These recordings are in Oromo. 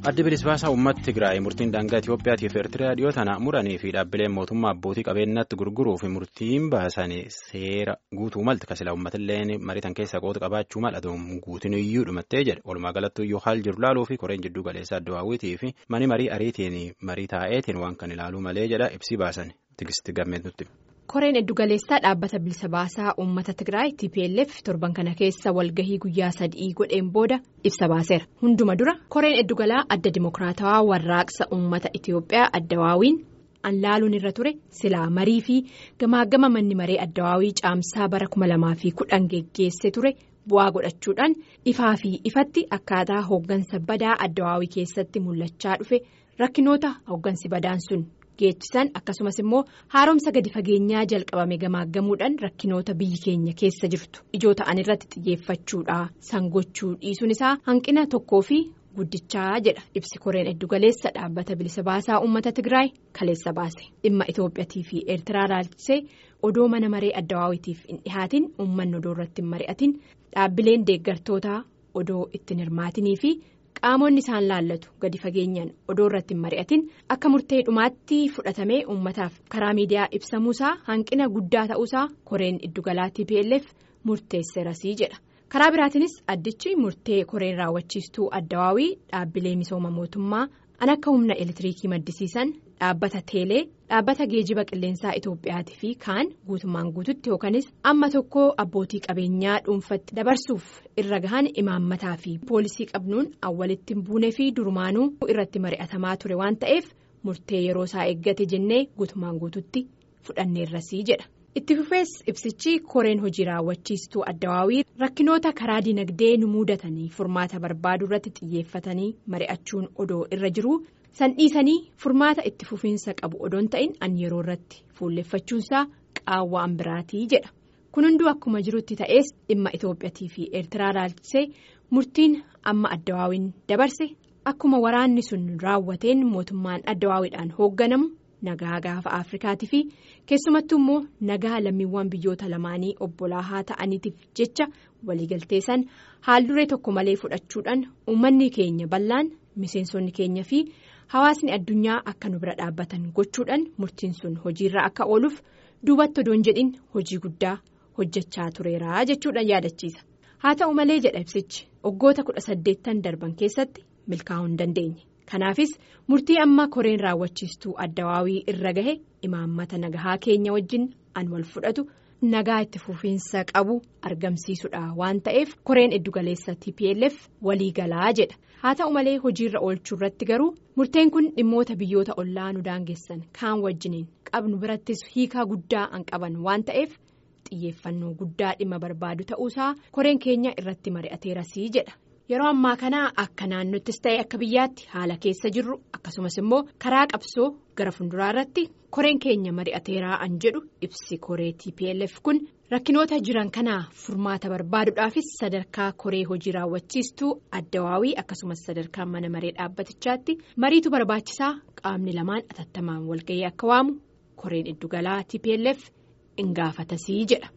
addi bilisbaasaa uummata Tigraay murtiin daangaa Itoophiyaatiif Eertiriyaa dhiyoo tana muranii fi dhaabbileen mootummaa abbootii qabeenyaatti gurguruu fi murtiin baasan seera guutuu malti kasila uummatillee mariitan keessa qooda qabaachuu mal'atuun guutin iyyuu dhumattee jedhe walumaa galattuu iyyuu haal jiru laaluu fi koreen jidduu galeessaa addawaawwitii fi mani marii ariitiin marii taa'eetiin waan kan ilaaluu malee jedha ibsi baasan tigisti gammeentutti. koreen eddugaleessaa dhaabbata bilisa baasaa uummata tigraay tplf torban kana keessa walgahii guyyaa sadii godheen booda ibsa baaseera hunduma dura koreen eddugalaa adda dimokiraatawaa warraaqsa uummata itiyoophiyaa addawaawiin anlaaluun irra ture silaa marii fi gamaagama manni maree addawaawii caamsaa bara 2010 geggeesse ture bu'aa godhachuudhaan ifaa fi ifatti akkaataa hooggansa badaa addawaawii keessatti mul'achaa dhufe rakkinoota hooggansi badaan sun. geechisan akkasumas immoo haaromsa gadi fageenyaa jalqabame gamaaggamuudhaan rakkinoota biyyi keenya keessa jirtu ijoo ta'an irratti xiyyeeffachuudha sangochuu dhiisuun isaa hanqina tokkoo fi guddichaa jedha ibsi koreen eddugaleessa dhaabbata bilisa baasaa uummata tigraay kaleessa baase dhimma itoophiyaatii fi eertiraa laalchisee odoo mana maree addawaawitiif hin dhihaatin uummanni odoo irratti hin mari'atin dhaabbileen deeggartootaa odoo ittiin hirmaatinii fi. qaamonni isaan laallatu gadi fageenyaan odoo irratti hin mari'atin akka murtee dhumaatti fudhatamee uummataaf karaa miidiyaa ibsamuusaa hanqina guddaa ta'uusaa koreen iddugalaa tplf murteesseerasii jedha karaa biraatiinis addichi murtee koreen raawwachiistuu addawaawii dhaabbilee misooma mootummaa an akka humna elektiriikii maddisiisan dhaabbata teelee dhaabbata geejiba qilleensaa itoophiyaatii fi kaan guutummaan guututti yookanis amma tokko abbootii qabeenyaa dhuunfatti dabarsuuf irra gahan imaammataa fi poolisii qabnuun awwalitti hin buune fi durumaanuu irratti mari'atamaa ture waan ta'eef murtee yeroo isaa eeggate jennee guutummaan guututti fudhanneerrasii jedha. itti fufees ibsichi koreen hojii raawwachiistuu addawaawii rakkinoota karaa dinagdee nu muudatanii furmaata barbaaduu irratti xiyyeeffatanii mari'achuun odoo irra jiru san dhiisanii furmaata itti fufiinsa qabu odoon ta'in an yeroo irratti fuulleffachuunsaa qaawwaan biraatii jedha kun hunduu akkuma jirutti ta'ees dhimma itoophiyaatii fi eertiraa laalchisee murtiin amma addawaawiin dabarse akkuma waraanni sun raawwateen mootummaan addawaawiidhaan hoogganamu. nagaa gaafa afrikaatii fi keessumattuu immoo nagaa lammiiwwan biyyoota lamaanii obbolaa haa ta'aniitiif jecha waliigaltee san haalduree tokko malee fudhachuudhaan uummanni keenya bal'aan miseensonni keenya fi hawaasni addunyaa akka nu bira dhaabbatan gochuudhaan murtiin sun hojiirra akka ooluuf duubatti odoon jedhin hojii guddaa hojjechaa tureera jechuudhaan yaadachiisa haa ta'u malee jedha ibsichi waggoota kudha saddeettan darban keessatti milkaa'uu hin dandeenye. kanaafis murtii amma koreen raawwachiistuu addawaawii irra gahe imaammata nagahaa keenya wajjin an wal fudhatu nagaa itti fufiinsa qabu argamsiisudha waan ta'eef koreen eddugaleessa tplf walii galaa jedha haa ta'u malee hojiirra oolchuu irratti garuu murteen kun dhimmoota biyyoota ollaa nu daangessan kaan wajjiniin qabnu birattis hiikaa guddaa an qaban waan ta'eef xiyyeeffannoo guddaa dhimma barbaadu ta'uusaa koreen keenya irratti mari'ateerasii jedha. yeroo ammaa kana akka naannottis ta'e akka biyyaatti haala keessa jirru akkasumas immoo karaa qabsoo gara fuulduraa irratti koreen keenya mari'ateeraa an jedhu ibsi koree tplf kun rakkinoota jiran kanaa furmaata barbaaduudhaafis sadarkaa koree hojii raawwachiistuu addawaawii akkasumas sadarkaa mana maree dhaabbatichaatti mariitu barbaachisaa qaamni lamaan atattamaan walga'ii akka waamu koreen iddugalaa tplf in gaafatasii jedha.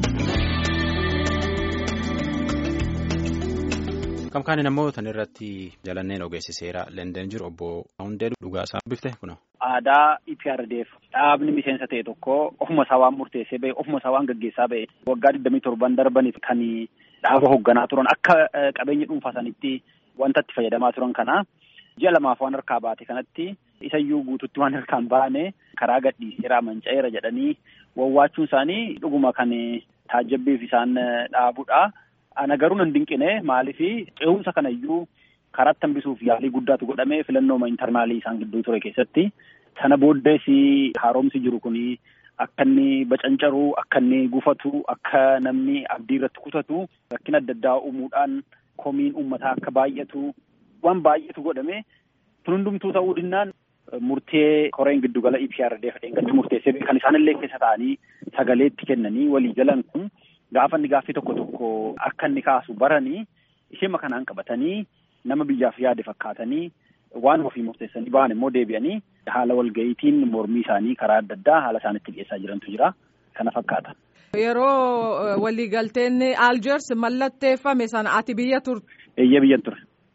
Kamkaaniin ammoo tan irratti jalanneen ogeessi seeraa Leenden jiru obbo Hundee Dhugaasaa bifte kuna. Aadaa IPRDF dhaabni miseensa ta'e tokko ofuma isaa waan murteessee ba'e ofuma isaa waan gaggeessaa ba'e waggaa digdamii torban darbaniif kan dhaaba hoogganaa turan akka qabeenya dhuunfaa sanitti wanta itti fayyadamaa turan kana ji'a lamaaf waan harkaa baate kanatti isayyuu guututti waan harkaan baane karaa gadhiiseera manca'eera jedhanii wawwaachuun isaanii dhuguma kan taajjabbiif isaan dhaabudha. Ana garuu nan dinqine maaliif ce'umsa kanayyuu karaatti hambisuuf yaalii guddaatu godhamee filannooma intarnaalii isaan gidduu ture keessatti sana booddees haaromsi jiru kun akka inni bacancaruu akka inni gufatu akka namni abdii irratti kutatu rakkina adda addaa uumuudhaan komiin uummataa akka baay'atu waan baay'atu godhame kun hundumtuu ta'uu dinnaan murtee koreen giddugala IPRDF dheengaddi murteessee kan isaanillee keessa ta'anii sagaleetti kennanii walii galan kun. Gaafa inni gaaffii tokko tokko akka inni kaasu baranii ishee kanaan qabatanii nama biyyaaf yaade fakkaatanii waan ofii murteessanii ba'an immoo deebi'anii haala walga'iitiin mormii isaanii karaa adda addaa haala isaanitti dhiyeessaa jirantu jira. Kana fakkaata. Yeroo waliigalteen Aljeers mallatteeffame sana ati biyya turte. Eeyyee biyyan ture.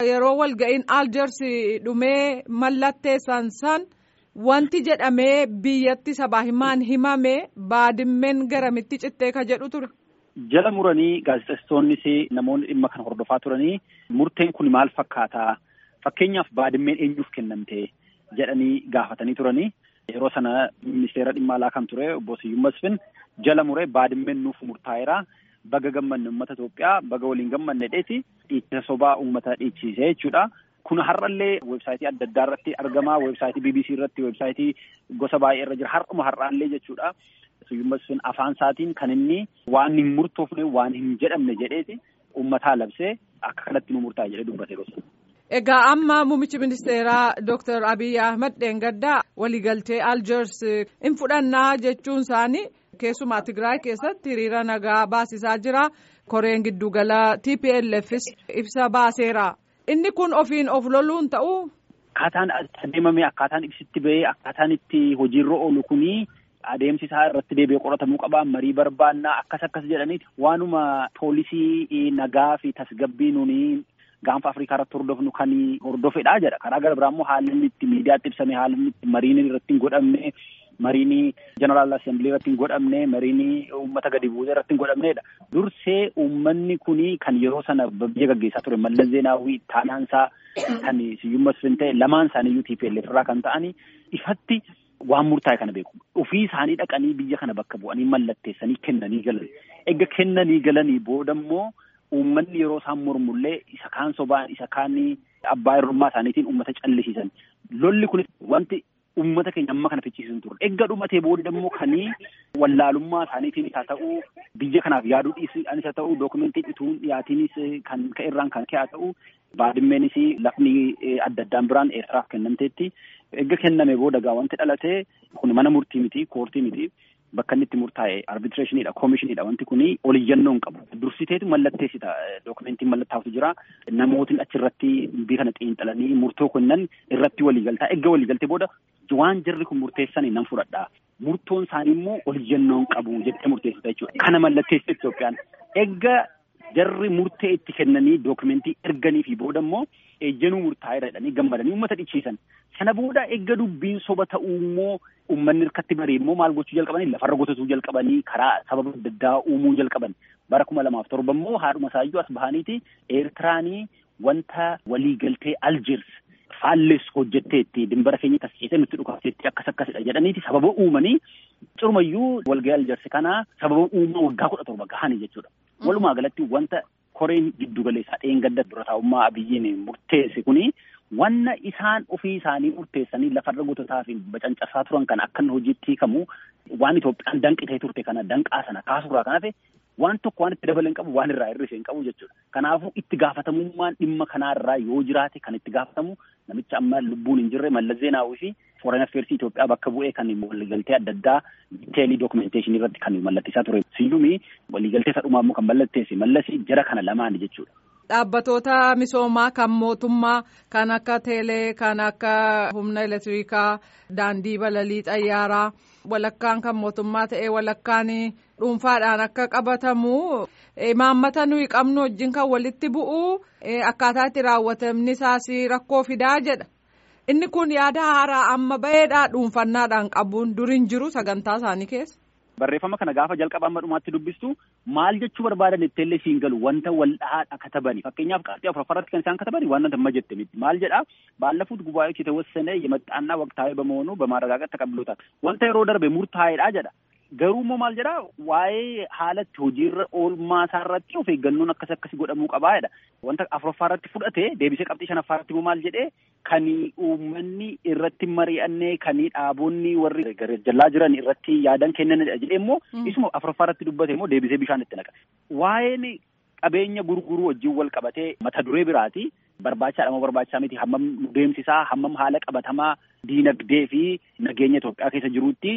yeroo walga'iin aljeersii dhumee mallatteessan san wanti jedhamee biyyatti sabaa himaan himame baadimmeen garamitti cittee ka jedhu ture. Jala muranii gaazexeessitoonnis namoonni dhimma kana hordofaa turanii murteen kun maal fakkaataa fakkeenyaaf baadimmeen eenyuuf kennamte jedhanii gaafatanii turanii yeroo sana ministeera dhimma alaa kan ture obbo Siyyuu Masfin jala muree baadimmeen nuuf murtaa'eera. Baga gammanne uummata Itoophiyaa baga waliin gammanne dheeti dhiichisa sobaa uummata dhiichise jechuudha. Kun har'allee weebsaayitii adda addaa irratti argama. Weebsaayitii BBC irratti, weebsaayitii gosa baay'ee irra jira. Har'uma har'aallee jechuudha. Siyyuu Masfin afaan isaatiin kan inni waan hin murtoofne waan hin jedhamne jedheeti uummataa labsee akka kanatti nu murtaa'e jedhee dubbate gosa. Egaa amma muummichi ministeeraa Dr. Abiy Ahmed Dheengaddaa waliigaltee Aljeers hin fudhannaa jechuun isaanii keessumaa Tigraay keessatti hiriira nagaa baasisaa jira. Koreen giddugala TPLFs ibsa baaseera. Inni kun ofiin of loluun ta'uu. Akkaataan adeemame akkaataan ibsitti bahee akkaataan itti hojiirra oolu kuni adeemsi isaa irratti deebi'ee qoratamuu qaba marii barbaannaa akkas akkas jedhaniiti waanuma poolisii nagaa fi tasgabbii nuni gaanfa Afrikaa irratti hordofnu kan hordofedha jedha. Karaa gara biraa immoo haalli inni itti miidiyaatti ibsame haalli inni itti mariin irratti hin godhamne mariin jeneraal assembilii irratti hin godhamne mariin uummata gadi buusee irratti hin godhamnedha. Dursee uummanni kuni kan yeroo sana biyya gaggeessaa ture Mallas Zeenaawwii taanaansaa kan Siyyuu Masfin ta'e lamaan isaaniiyyuu TPLF irraa kan ta'ani ifatti waan murtaa'e kana beeku. Ofii isaanii dhaqanii biyya kana bakka bu'anii mallatteessanii kennanii galan. Egaa kennanii galanii booda immoo uummanni yeroo isaan mormullee isa kaan sobaan isa kaan abbaa hirrummaa isaaniitiin uummata callisiisan. Lolli kun wanti uummata keenya amma kana fichisiisan ture. Egaa dhumatee booda immoo kanii wallaalummaa isaaniitiin haa ta'u biyya kanaaf yaaduu dhiisuudhaanis haa ta'u dookumentii dhituun dhiyaatiinis kan ka'irraan kan ka'e haa ta'u baadimmeenis lafni adda addaan biraan eertiraaf kennamteetti. Egaa kenname booda gaa wanti dhalate kun mana murtii miti koortii miti. Bakka inni itti murtaa'e arbitreeshiniidha koomishiniidha wanti kuni oliyyannoo hin qabu. Dursiteetu mallatteessita dookumentiin mallattaa'utu jira. Namootni achirratti bii kana xiinxalanii murtoo kennan irratti waliigaltaa. Egaa waliigaltee booda waan jarri kun murteessanii nan fudhadha. Murtoon isaanii immoo oliyyannoo hin qabu jettee murteessita jechuudha. Kana mallatteessite Itoophiyaan. Egaa jarri murtee itti kennanii dookumentii erganii fi booda immoo ejjenuu murtaa'eera jedhanii gammadanii uummata dhichiisan. Sana booda eegga dubbiin soba ta'uu immoo uummanni hirkatti baree immoo maal gochuu jalqabanii lafarra gotatuu jalqabanii karaa sababa adda addaa uumuu jalqaban. Bara kuma lamaaf torba immoo haadhuma isaayyuu as bahaniiti Eertiraanii wanta waliigaltee Aljeers faalleessu hojjetteetti dimbara keenya tasceessee nutti dhukaafteetti akkas akkasidha jedhaniiti sababa uumanii curumayyuu walgahii Aljeers kana sababa uumaa waggaa kudha torba gahanii jechuudha. Walumaa galatti wanta koreen giddugaleessaa dheengadda dura taa'ummaa abiyyiin murteesse kuni wanna isaan ofii isaanii murteessanii lafarra gototaa fi bacancasaa turan kana akka hojiitti hiikamu waan Itoophiyaan danqitee turte kana danqaa sana kaasuurraa kan hafe waan tokko waan itti dabalee hin qabu waan irraa hir'ise hin qabu jechuudha. Kanaafuu itti gaafatamummaan dhimma kanarraa yoo jiraate kan itti gaafatamu namicha amma lubbuun hin jirre Mallas Zeenaawii fi Foreign Affairs Itoophiyaa bakka bu'ee kan waliigaltee adda addaa diteelii dookumenteeshinii irratti kan mallatteessaa ture. Siyyumi waliigaltee isa dhumaa immoo kan mallatteesse Mallasii jara kana lamaani jechuudha. Dhaabbatoota misoomaa kan mootummaa kan akka teelee kan akka humna elektirikaa daandii balalii xayyaaraa walakkaan kan mootummaa ta'ee walakkaan dhuunfaadhaan akka qabatamu imaammata nuyi qabnu wajjin kan walitti bu'u akkaataa itti raawwatamni isaas rakkoo fidaa jedha. Inni kun yaada haaraa amma baheedhaa dhuunfannaadhaan qabuun duriin jiru sagantaa isaanii keessa. Barreeffama kana gaafa jalqaba amma dhumaatti dubbistu maal jechuu barbaadan itteellee siin galu wanta wal dhahaadha katabani fakkeenyaaf qaartii afuraffaratti kan isaan katabani waan nama jette miti maal jedha baalafuut gubaa'ee የተወሰነ የመጣና ወቅታዊ በመሆኑ በማረጋገጥ ተቀብሎታል wanta yeroo darbe murtaa'eedha jedha garuu immoo maal jedha waa'ee haalatti hojiirra oolmaa isaarratti of eeggannoon akkas akkasi godhamuu qabaa jedha wanta afuraffaa irratti fudhate deebisee qabxii shanaffaa irratti immoo maal jedhee kan uummanni irratti mari'annee kan dhaabonni warri jallaa jiran irratti yaadan kennanidha jedhee immoo isuma afuraffaa irratti dubbate immoo deebisee bishaan itti naqa waa'een qabeenya gurguruu wajjin wal qabatee mata duree biraati barbaachaadha moo barbaachisaa miti hammam deemsisaa hammam haala qabatamaa diinagdee fi nageenya Itoophiyaa keessa jiruutti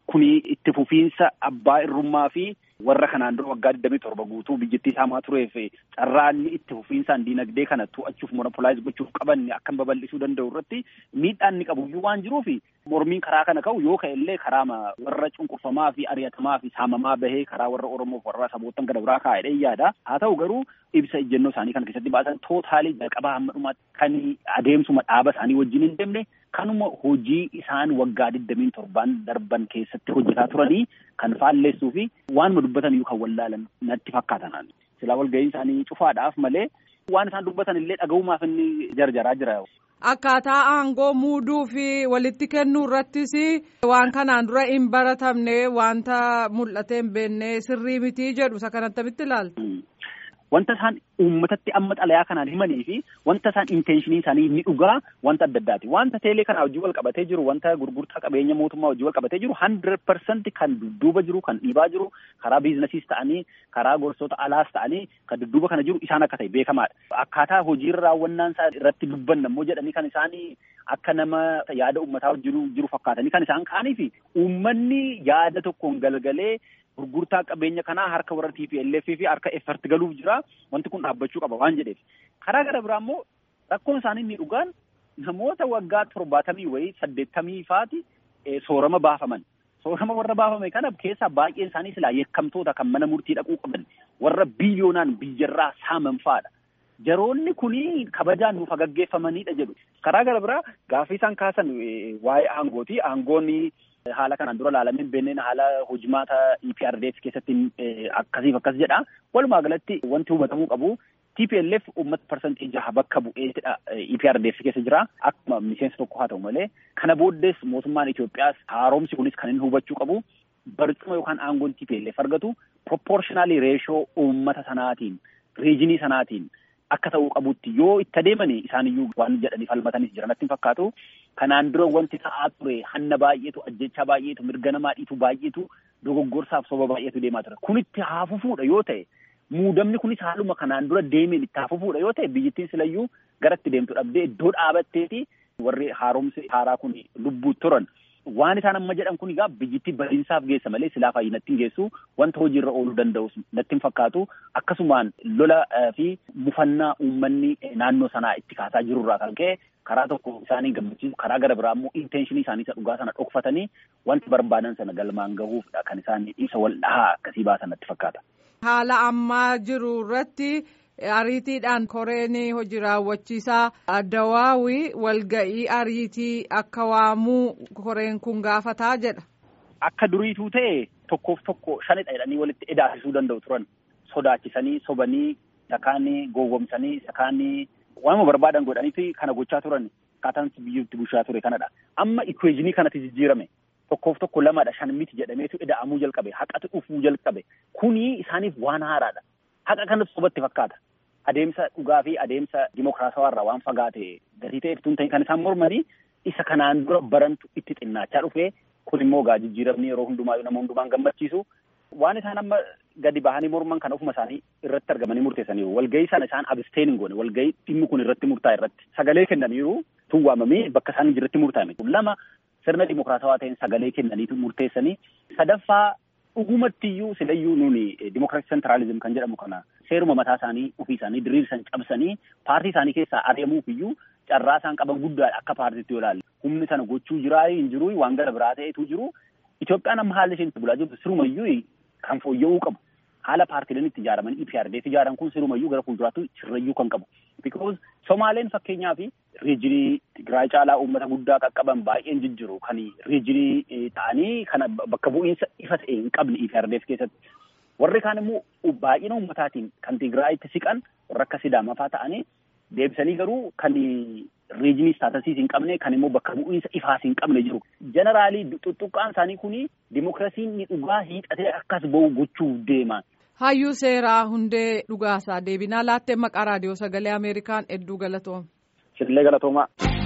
kuni itti fufiinsa abbaa irrummaa fi warra kanaan dura waggaa digdamii torba guutuu biyyattii saamaa tureef carraanni itti fufiinsaan diinagdee kana to'achuuf monopolize gochuuf qaban akkam babal'isuu danda'u irratti miidhaan inni qabu iyyuu waan jiruuf mormiin karaa kana ka'u yoo ka'e illee karaa warra cunqurfamaa fi ari'atamaa fi saamamaa bahee karaa warra Oromoof warra saboottan gara biraa kaa'edha yaada. Haa ta'u garuu ibsa ejjennoo isaanii kana keessatti baasan tootaalii jalqabaa hamma dhumaatti kan adeemsuma dhaaba isaanii wajjin hin deemne kanuma hojii isaan waggaa digdamiin torbaan darban keessatti hojjetaa turanii kan faalleessuu fi waanuma dubbatan iyyuu kan wallaalan natti fakkaatan. Silaa walgahii isaanii cufaadhaaf malee waan isaan dubbatan illee dhaga'umaaf inni jarjaraa jira. Akkaataa aangoo muuduu fi walitti kennuu irrattis waan kanaan dura hin baratamne wanta mul'atee hin beekne sirrii mitii jedhu isa kan attamitti ilaaltu. Wanta isaan uummatatti amma xalayaa kanaan himanii fi wanta isaan intenshinii isaanii ni dhugaa wanta adda addaati. Wanta teelee kanaa wajjin wal qabatee jiru wanta gurgurtaa qabeenya mootummaa wajjin wal qabatee jiru hundred percent kan dudduuba jiru kan dhiibaa jiru karaa biizinasiis ta'anii karaa gorsota alaas ta'anii kan dudduuba kana jiru isaan akka ta'e beekamaadha. Akkaataa hojiirra raawwannaan isaa irratti dubbanna immoo jedhanii kan isaanii akka nama yaada uummataa jiru jiru fakkaatanii kan isaan kaanii fi uummanni yaada tokkoon galgalee gurgurtaa qabeenya kanaa harka warra TPLF fi harka effort galuuf jira wanti kun dhaabbachuu qaba waan jedheef karaa gara biraa immoo rakkoon isaanii inni dhugaan namoota waggaa torbaatamii wayii saddeettamii faati soorama baafaman soorama warra baafame kana keessaa baay'een isaanii silaa yakkamtoota kan mana murtii dhaquu qaban warra biliyoonaan biyyarraa saaman fa'aadha. Jaroonni kuni kabajaan nuuf gaggeeffamanidha jedhu. Karaa gara biraa gaaffii isaan kaasan waa'ee aangooti. Aangoonni haala kanaan dura ilaalamee hin beekneen haala hojimaata EPRDF keessatti akkasiif akkas jedha. Walumaa galatti wanti hubatamuu qabu TPLF uummata parsantii jaha bakka bu'eetidha EPRDF keessa jira. Akkuma miseensa tokko haa ta'u malee kana booddees mootummaan Itoophiyaas haaromsi kunis kan inni hubachuu qabu barcuma yookaan aangoon TPLF argatu proportionally reeshoo uummata sanaatiin riijinii sanaatiin akka ta'uu qabutti yoo itti adeemanii isaaniyyuu waan jedhanii falmatanis jiran natti hin fakkaatu. Kanaan dura wanti ta'aa ture hanna baay'eetu ajjechaa baay'eetu mirga namaa dhiitu baay'eetu dogoggorsaaf soba baay'eetu deemaa ture. Kunitti haafufuudha yoo ta'e muudamni kunis haaluma kanaan dura deemeen itti haafufuudha yoo ta'e biyyattiin silayyuu gara itti deemtu dhabdee iddoo dhaabatteeti warri haaromsi haaraa kun lubbuu turan. Waan isaan amma jedhan kun egaa biyyattii badiinsaaf geessa malee silaa fayyinatti hin geessu wanta hojiirra ooluu danda'us natti hin fakkaatu akkasumaan lola fi mufannaa uummanni naannoo sanaa itti kaasaa jirurraa kan ka'e karaa tokko isaanii gammachiisu karaa gara biraa immoo intenshinii isaanii isa dhugaa sana dhokfatanii wanti barbaadan sana galmaan gahuufdha kan isaan ibsa wal dhahaa akkasii baasan natti fakkaata. Haala ammaa jiru irratti ariitiidhaan koreen hojii raawwachiisaa addawaawii walga'ii ariitii akka waamuu koreen kun gaafataa jedha. Akka duriituu ta'e tokkoof tokko shanidha jedhanii walitti edaasisuu danda'u turan sodaachisanii sobanii sakaanii gowwomsanii sakaanii waanuma barbaadan godhaniiti kana gochaa turan akkaataan biyyatti bulchaa ture kanadha. Amma ikweejinii kanatti jijjiirame tokkoof tokko lamadha shan miti jedhameetu eda'amuu jalqabe haqatu dhufuu jalqabe kuni isaaniif waan haaraadha. Haqa kanas sobatti fakkaata. Adeemsa dhugaa fi adeemsa dimokiraatawaa irraa waan fagaate gatii ta'e ibsuun ta'in kan isaan mormanii isa kanaan dura barantu itti xinnaachaa dhufe kun immoo gaa jijjiiramni yeroo hundumaa nama hundumaan gammachiisu waan isaan amma gadi bahanii morman kan ofuma isaanii irratti argamanii murteessaniiru walgahii sana isaan absteen hin goone walgahii dhimmi kun irratti murtaa'e irratti sagalee kennaniiru tun waamamee bakka isaan irratti murtaa'e lama sirna dimokiraatawaa ta'een sagalee kennaniitu murteessanii sadaffaa dhugumattiyyuu silayyuu nuni dimokiraatik sentraalizim kan jedhamu kana seeruma mataa isaanii ofii isaanii diriirsan cabsanii paartii isaanii keessaa ari'amuuf iyyuu carraa isaan qaban guddaadha akka paartiitti yoo ilaalle humni sana gochuu jiraa hin jiru waan gara biraa ta'etu jiru Itoophiyaan amma haalli isheen itti bulaa jirtu sirumayyuu kan fooyya'uu qabu haala paartiileen itti ijaaraman EPRDF ijaaran kun sirumayyuu gara fuulduraatti sirrayyuu kan qabu because Somaaleen fakkeenyaa fi riijinii Tigraay caalaa uummata guddaa qaqqaban baay'een jijjiru kan riijinii ta'anii kana bakka bu'iinsa ifa ta'e hin qabne EPRDF keessatti warri kaan immoo baay'ina uummataatiin kan Tigraayitti siqan warra akka Sidaamaa fa'aa ta'anii deebisanii garuu kan riijinii istaatasiis hin qabne kan immoo bakka bu'iinsa ifaas hin qabne jiru. Jeneraalii xuxuqqaan isaanii kuni dimokiraasiin ni dhugaa hiixatee akkas ba'u gochuuf deema. Hayyuu seeraa hundee dhugaasaa deebinaa laattee maqaa raadiyoo sagalee Ameerikaan hedduu galatooma. Sirlee galatoomaa.